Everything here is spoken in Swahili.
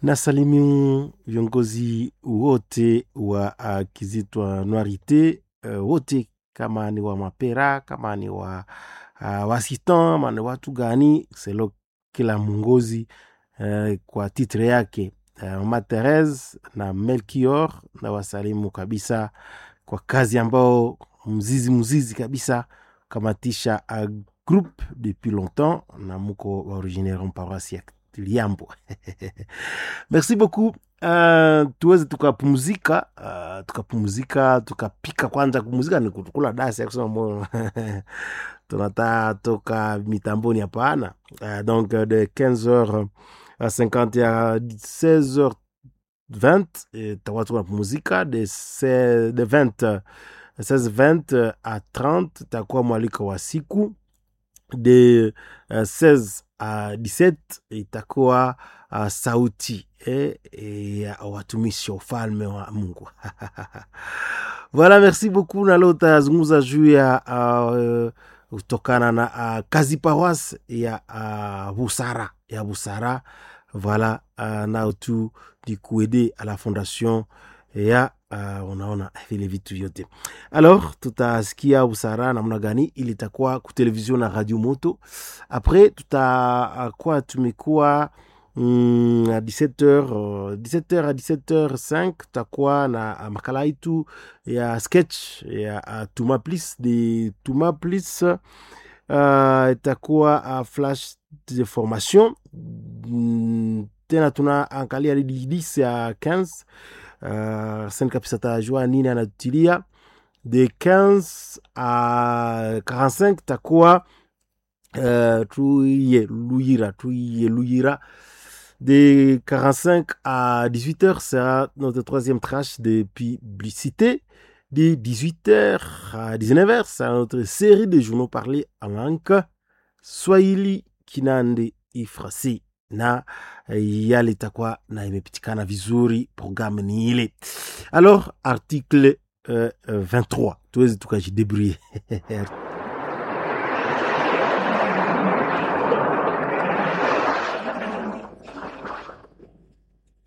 Nasalimu viongozi wote wa uh, Kizitwa Noirite uh, wote kama ni wa Mapera, kama ni wa uh, Wasitan, ama ni watu gani selo kila mwongozi uh, kwa titre yake uh, Mama Therese na Melchior na wasalimu kabisa kwa kazi ambao mzizi mzizi kabisa kamatisha a groupe depuis longtemps na muko wa originaire paroisse ya Liambo. Merci beaucoup. Uh, tuweze tukapumzika uh, tukapumzika tukapika kwanza. Kumuzika ni kukula dasi ya kusema moyo tunata toka mitamboni hapana. Uh, donc de 15h à 50 à 16h20 takuwa tunapumzika de, se- de 20 16h20 à 30 takuwa mwaliko wa siku de uh, 16 à 17 itakuwa uh, sauti eh, eh, ya watumishi wa ufalme wa Mungu. Voilà, merci beaucoup. Na leo tazungumza juu ya uh, kutokana na uh, kazi pawas ya uh, busara ya busara voilà uh, nao tu ni kuede à la fondation ya uh, unaona vile vitu vyote alors tutasikia busara namna gani ili itakuwa kutelevision na radio moto après tutakuwa tumekuwa mm, à 17h uh, 17h à 17h5 tutakuwa na uh, makala itu ya sketch ya uh, tuma plis de tuma plis uh, itakuwa uh, flash de formation mm, tena tunaangalia lidi 10 ya 15 uh, sen kabisa tajua nini anatutilia de 15 à 45 takuwa uh, tuiye luyira tuiye luyira de 45 à 18h sera notre troisième tranche de publicité de 18h à 19h c'est notre série de journaux parlés en langue swahili kinande ifrasi na eh, yale itakuwa na imepitikana vizuri programme ni ile alors article euh, euh, 23 tuwezi tukajidebrouiller